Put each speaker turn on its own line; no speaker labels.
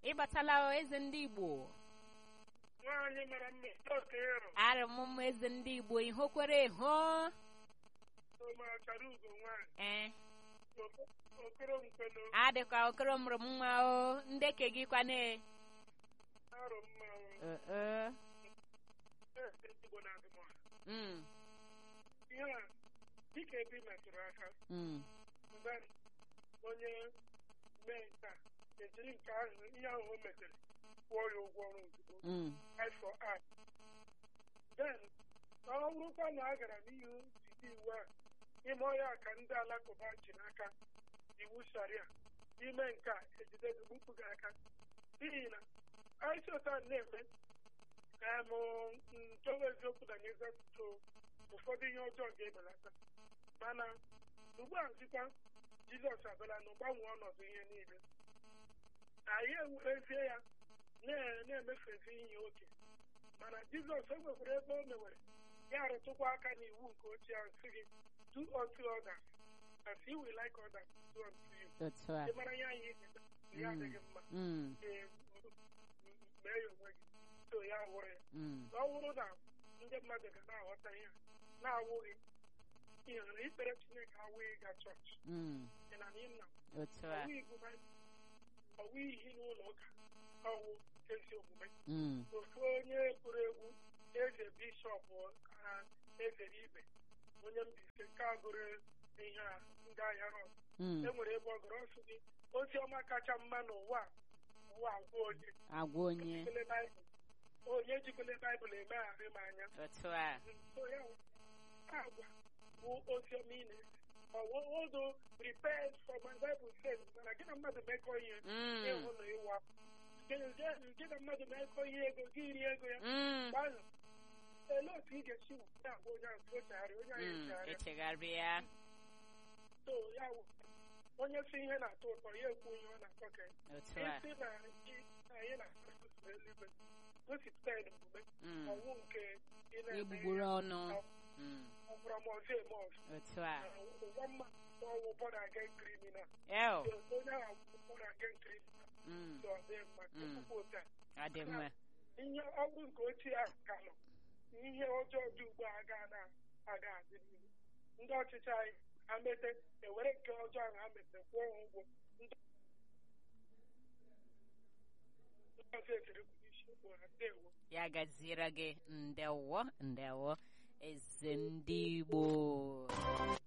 ịbatala o, eze ndị igbo
nwaanyị mara mma oke ịrụ
arị m mma eze ndị igbo ihokwere hụ
ụmụachara ugo nwaanyị
ee
okoro nkweno
adịkwa okoro mụrụ m nwa o ndeke gị kwane
arụ mmanwụ
ee
igbo na adịmọha
mm
ihe a dịka ebe ị metụrụ aka
mm
mgbe onye mee nke a ejiri nke ahụ ihe ahụ o metere kwụọ ya ụgwọ ọrụ ozugbo
mm
eye for eye then ọ bụrụkwa na a gara n'ihu site iwu a ime ọhịa ka ndị alakụba ji n'aka iwu sharia ime nke a ejide gị gbupụ gị aka n'ihi na aịcha ụta na-eme em nchọwa eziokwu na n'ezetụtụ ụfọdụ ihe ọjọọ ga-ebelata mana ugbu a dịkwa jizọs abịala na gbanwee ọnọdụ ihe niile anyị ewerezie ya na- na-emefezi ihe oke mana jizọs o nwekwara ebe o mewere ya arụtụkwa aka n'iwu nke ochie ahụ sị gị do unto others as you will like others to do unto you
otu a
ị mara ya ihe ị ya adịghị mma
mm
ee, m- m- mee ya onwe gị so ya wụrụ ya
mm
ọ bụrụ na ndị mmadụ ga na-aghọta ihe a, na-awụghị ihe na ikpere chineke awụghị ịga chọọchị
mm
dị na nna
otu a
ọwụ igwu Baịbụl, ọwụ ihe n'ụlọ ụka ọwụ ezi omume
mm
ofu onye gụrụ egwu eze bishọp ha ezere ibe onye Mbaise nke a gụrụ ihe a ndị ahịa rọd
mm
e nwere ebe ọ gụrụ ọsụ gị ozi ọma kacha mma n'ụwa a, ụwa agwa onye
agwa onye
jikwele baịbụl onye jikwele baịbụl emegharị m anya
otu a
so ya wụ, agwa bụ ozi ọma ị na-ese ọwụdo prepared for my bible says mana gị na mmadụ mekọ ihe
mm
ịhụ na ịwa gị na mmadụ mekọ ihe ego gị iri ego ya
mm
mgbe ahụ olee otu ị ga-esi na-agwa onye ahụ ochegharị onye ahụ
mm
echegharịa
echegharịa
so ya wụ onye si ihe na-atọ ụtọ ya ekwu ihe ọ na-atọ ka ya
otu a
isi na ị- na anyị na-asụsụ eluigwe gosipụta ya n'omume
mm
ọwụ nke ị na-eme
igbugburu
ihe
ọnụ mm
ọbụrụ ma ọzọ eme ọzọ
otu a
ụgwọ mma ọwụ bọda aga kriminal
eo
onye ahụ bụ bọda aga kriminal
mm
so ọ dị mma
Mm.
tupu ụta
adị mma
ihe ọgwụ nke ochie ahụ ka nọ ihe ọjọọ dị ugbu a aga na aga adị n'ihu ndị ọchịchị anyị ha mete ewere nke ọjọọ ahụ ha metere kwụọ ha ụgwọ ndị ndị ọzọ etere kwuru isi ugbu a ndewo
ya gaziere gị ndewo ndewo eze ndị igbo